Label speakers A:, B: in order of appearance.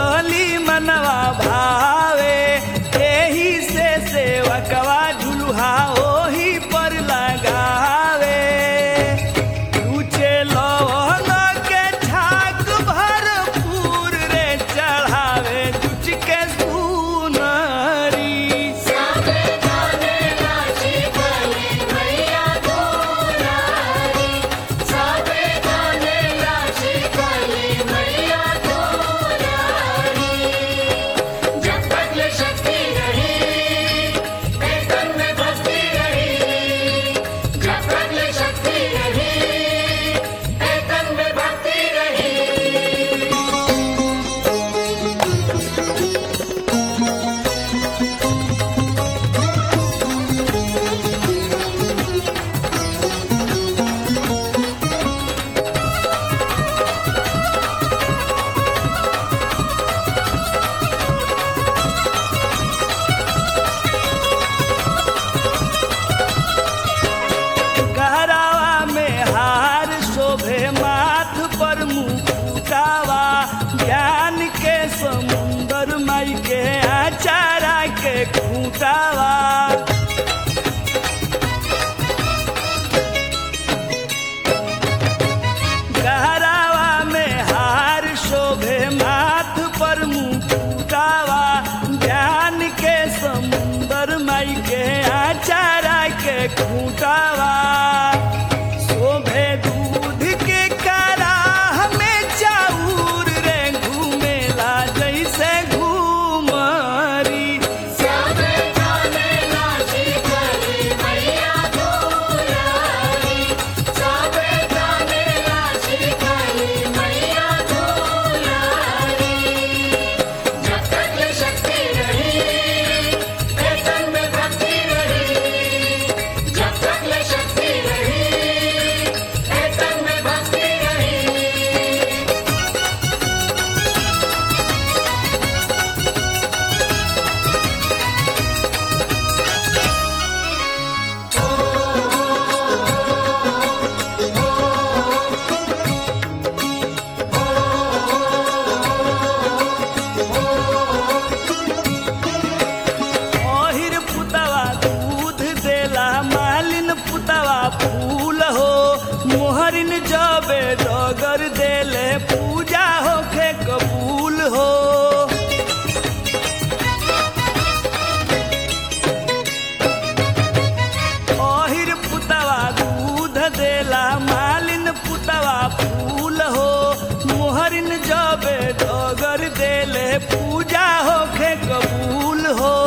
A: झूलली मनवा भावे एही से सेवकवा झुलुहा ओही पर लगावे ऊंचे लौंग के छाक भरपूर रे चढ़ावे कुछ के सुनरी
B: सबे जाने राशि कली मैया दुलारी सबे जाने राशि कली मैया दुलारी जब तक ये शक्ति रही वेतन में भक्ति रही जब तक ये शक्ति रही वेतन में भक्ति रही
A: गहरावा में हार शोभे माथ पर मुकुटावा ज्ञान के समुंदर माई के आचारा के खूटावा गहरावा में हार शोभे माथ पर मुकुटावा ज्ञान के समुंदर माई के आचारा के खूटावा शोभे दूध के कराह में चाउर रे घूमेला जैसे घूमरी
B: सबे जाने राशि कली मैया दुलारी सबे जाने राशि कली मैया दुलारी जब तक ये शक्ति रही वेतन में भक्ति रही जब तक ये शक्ति रही वेतन में भक्ति रही
A: ओहिर पुतवा दूध देला मालिन पुतवा फूल हो मोहरिन जबे डगर देले पूजा होखे कबूल हो ओहिर पुतवा दूध देला मालिन पुतवा फूल हो मोहरिन जबे डगर देले पूजा होखे कबूल हो